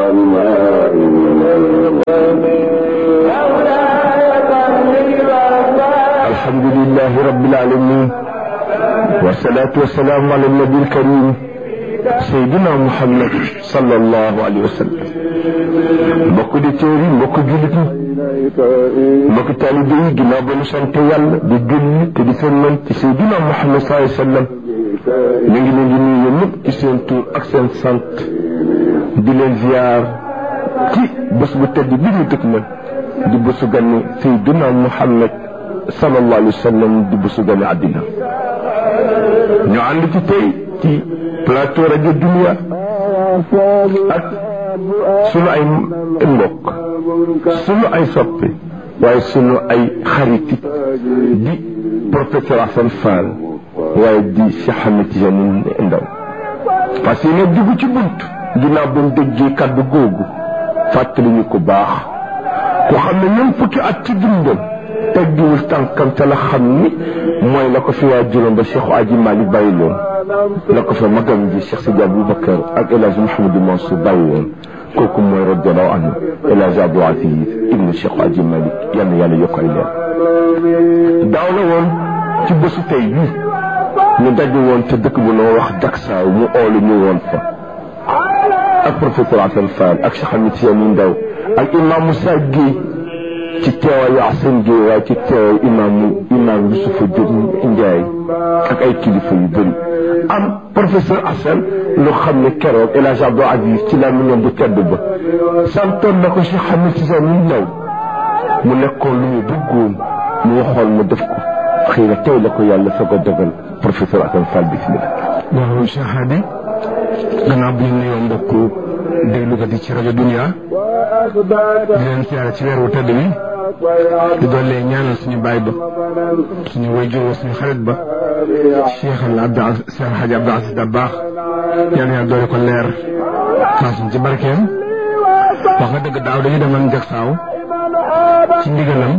والماء من الغم الحمد لله رب العالمين والصلاة والسلام على النبي الكريم سيدنا محمد صلى الله عليه وسلم mbokk di téeri mbokk jullit ñi mbokk taalibe yi ginnaaw ba ñu sant yàlla di julli te di sëlmal ci Seydina Muhammad sallallahu alayhi wa sallam ñu ngi leen di nuyu ñëpp ci seen tur ak seen sant di leen ziar ci bés bu tedd bi ñu tëg man di bésu ganni Seydina Muhammad sallallahu alayhi wa sallam di bésu ganni àddina ñu ànd ci tey ci plateau rajo Dunia ak sunu ay mbokk sunu ay soppe waaye sunu ay xariti di professeur Assane Fall waaye di Cheikh Ahmed Tidiane Ndaw parce que ne dugg ci bunt ginnaaw ba mu déggee kàddu googu fàttali ñu ko baax ku xam ne ñoom fukki at ci dundam teggiwul tànkam te la xam ni mooy la ko fi waa juróom ba Cheikh Aji Malick bàyyi loon la ko fa magam ji Cheikh Sidi Aboubacar ak El Hadj Mouhamadou Mansour bàyyi woon kooku mooy radiallahu anhu El Hadj Abdou Aziz ibnu Cheikh Aji Malick yal na yàlla yokk ay leer daaw la woon ci bésu tey bi ñu daje woon te dëkk bu noo wax Daksaaw mu oolu ñu woon fa ak professeur Assane Fall ak Cheikh Ahmed Tidiane Ndaw ak imam Moussa Guèye ci teewaayu Assane Guèye waaye ci teewaayu imam imam Youssoufa Diop Ndiaye ak ay kilifa yu bëri am professeur Assane lu xam ne keroog El Hadj Abdou Aziz ci la mu ñoom bu tedd ba santoon na ko Cheikh Ahmed Tidiane Ndaw mu nekkoon lu mu bëggoon mu waxoon mu def ko xëy na tey la ko yàlla soog a dogal professeur Assane Fall bismillah waaw Cheikh Hadi gannaaw bi ñu nuyoo mbokk déglukat yi ci rajo Dunia di leen siyaare ci weeru tëdd bi di doole ñaanal suñu baay ba suñu wayjur suñu xarit ba Cheikh al Abdou Cheikh Hadji Abdou Aziz Dabakh yal na yàlla doole ko leer faas ci barkeem wax nga dëgg daaw dañu demoon Jaksaaw ci ndigalam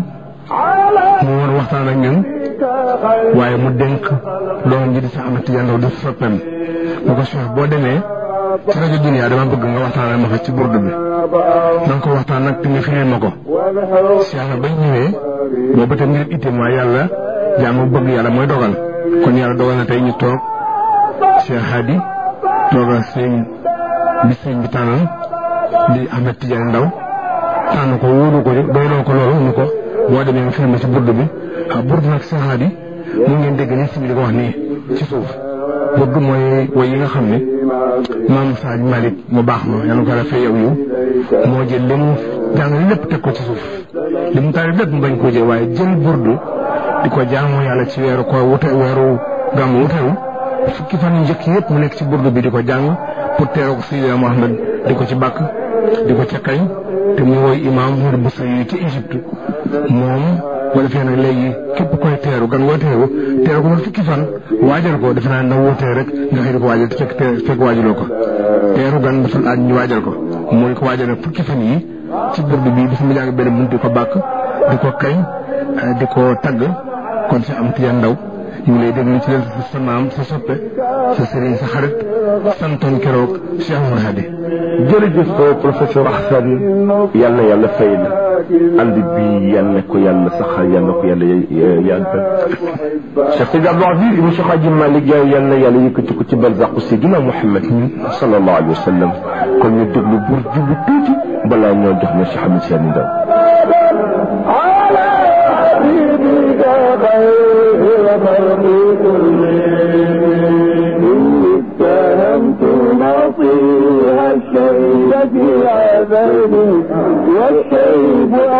mu woon waxtaan ak ñun waaye mu dénk doom ji di sa Ahmed Tidiane Ndaw di soppeem mu ko Cheikh boo demee ci rajo Dunia dama bëgg nga waxtaanal ma fa ci burdu bi na nga ko waxtaan nag te nga firil ma ko Cheikh bañ ñëwee boobu tam ngir itte mooy yàlla jaamu bëgg yàlla mooy dogal kon yàlla dogal na tey ñu toog Cheikh Hadi toogal sëñ bi sëñ bi tànnal di Ahmed Tidiane Ndaw tànn ko wóolu ko doyloo ko loolu ñu ko boo demee nga firil ma ci burdu bi ah burdu nag Cheikh Hadi mu ngeen dégg ni si bi di ko wax nii ci suuf burdu mooy woy yi nga xam ne maam Sadio Malick mu baax ma yàlla ko defee yow yow moo jël li mu jàng lépp teg ko ci suuf li mu taari lépp mu bañ koo jël waaye jël burdu di ko jaamu yàlla ci weeru ko wute weeru gàmmu wutewu fukki fan yu njëkk yëpp mu nekk ci burdu bi di ko jàng pour teeroo ko Seydina Mohamed di ko ci bàkk di ko ca kañ te mu woy imaam Mouride Boussa yi ci Égypte moom boo defee nag léegi képp koy teeru gan ngoo teeru teeru ko man fukki fan waajal ko defe naa na wutee rek nga xëy di ko waajal te fekk fekk waajaloo ko teeru gan dafa laaj ñu waajal ko mooy ko waajal nag fukki fan yi ci burdu bi dafa mu jàng benn bunt di ko bàkk di ko kañ di ko tagg kon si am Tidiane Ndaw ñu ngi lay déglu ci leen sa maam sa soppe sa sëriñ sa xarit santoon keroog Cheikh Oumar Hadi jërëjëf professeur Assane yal na yàlla fay la ànd bi yal na ko yàlla saxal yal na ko yàlla yàggal Cheikh Sidi Abdou Aziz ibn Cheikh Hadji Malick Gaye yal na yàlla yëkkati ko ci barzaqu Seydina Muhammad sallallahu alayhi wa sallam kon ñu déglu bur jublu tuuti balaa ñoo jox na Cheikh Ahmed Tidiane Ndaw نصيها الشيب في عذابي والشيب